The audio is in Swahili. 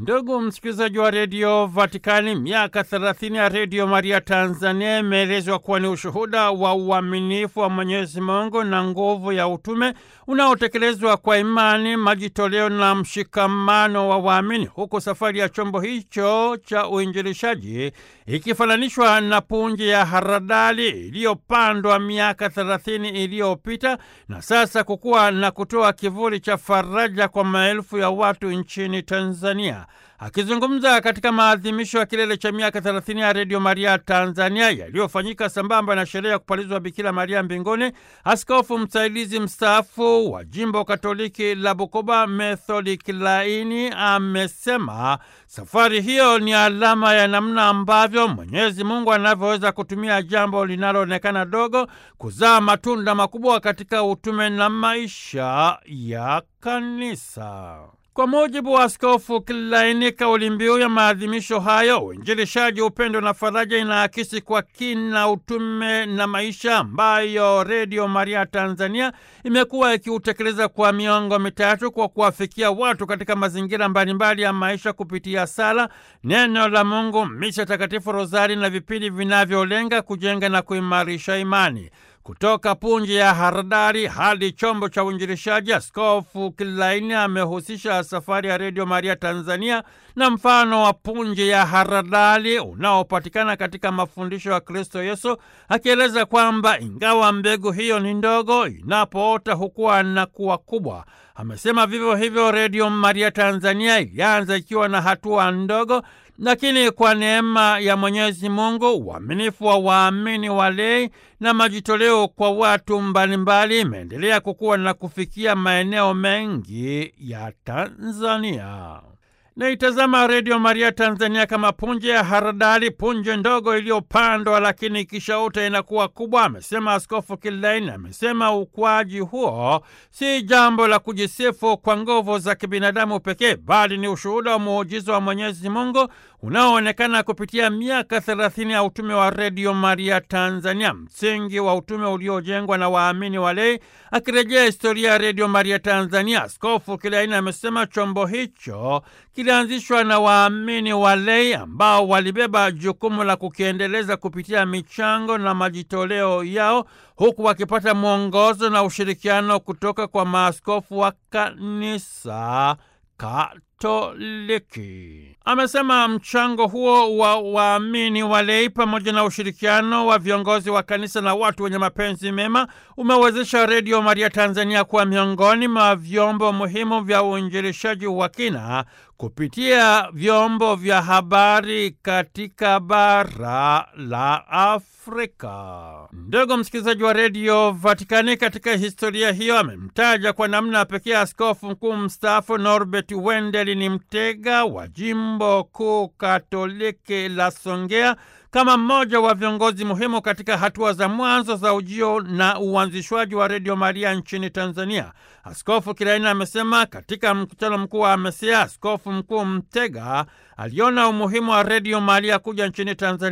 Ndugu msikilizaji wa redio Vatikani, miaka 30 ya redio Maria Tanzania imeelezwa kuwa ni ushuhuda wa uaminifu wa Mwenyezi Mungu na nguvu ya utume unaotekelezwa kwa imani, majitoleo na mshikamano wa waamini, huku safari ya chombo hicho cha uinjilishaji ikifananishwa na punje ya haradali iliyopandwa miaka 30 iliyopita na sasa kukuwa na kutoa kivuli cha faraja kwa maelfu ya watu nchini Tanzania. Akizungumza katika maadhimisho ya kilele cha miaka 30 ya redio Maria Tanzania yaliyofanyika sambamba na sherehe ya kupalizwa Bikira Maria mbinguni, askofu msaidizi mstaafu wa jimbo Katoliki la Bukoba Methodi Kilaini amesema safari hiyo ni alama ya namna ambavyo Mwenyezi Mungu anavyoweza kutumia jambo linaloonekana dogo kuzaa matunda makubwa katika utume na maisha ya kanisa. Kwa mujibu wa Askofu Kilaini, kauli mbiu ya maadhimisho hayo, uinjilishaji, upendo na faraja, inaakisi kwa kina utume na maisha ambayo Redio Maria Tanzania imekuwa ikiutekeleza kwa miongo mitatu kwa kuwafikia watu katika mazingira mbalimbali ya maisha kupitia sala, neno la Mungu, misa takatifu, rozari na vipindi vinavyolenga kujenga na kuimarisha imani. Kutoka punje ya haradali hadi chombo cha uinjilishaji, Askofu Kilaini amehusisha safari ya Redio Maria Tanzania na mfano wa punje ya haradali unaopatikana katika mafundisho ya Kristo Yesu, akieleza kwamba ingawa mbegu hiyo ni ndogo, inapoota hukuwa na kuwa kubwa. Amesema vivyo hivyo Redio Maria Tanzania ilianza ikiwa na hatua ndogo lakini kwa neema ya Mwenyezi Mungu, uaminifu wa waamini walei na majitoleo kwa watu mbalimbali imeendelea kukua na kufikia maeneo mengi ya Tanzania. Naitazama Redio Maria Tanzania kama punje ya haradali, punje ndogo iliyopandwa lakini ikishauta inakuwa kubwa, amesema Askofu Kilaini. Amesema ukuaji huo si jambo la kujisifu kwa nguvu za kibinadamu pekee, bali ni ushuhuda wa muujiza wa Mwenyezi Mungu unaoonekana kupitia miaka thelathini ya utume wa Redio Maria Tanzania, msingi wa utume uliojengwa na waamini walei. Akirejea historia ya Redio Maria Tanzania, Askofu Kilaini amesema chombo hicho kilianzishwa na waamini walei ambao walibeba jukumu la kukiendeleza kupitia michango na majitoleo yao, huku wakipata mwongozo na ushirikiano kutoka kwa maaskofu wa kanisa Katoliki. Amesema mchango huo wa waamini walei pamoja na ushirikiano wa viongozi wa kanisa na watu wenye mapenzi mema umewezesha Redio Maria Tanzania kuwa miongoni mwa vyombo muhimu vya uinjilishaji wa kina kupitia vyombo vya habari katika bara la Afrika. Ndugu msikilizaji wa redio Vatikani, katika historia hiyo amemtaja kwa namna pekee askofu mkuu mstaafu Norbert Wendeli ni Mtega wa jimbo kuu katoliki la Songea kama mmoja wa viongozi muhimu katika hatua za mwanzo za ujio na uanzishwaji wa Redio Maria nchini Tanzania. Askofu Kilaini amesema katika mkutano mkuu wa AMESEA, askofu mkuu Mtega aliona umuhimu wa Redio Maria kuja nchini Tanzania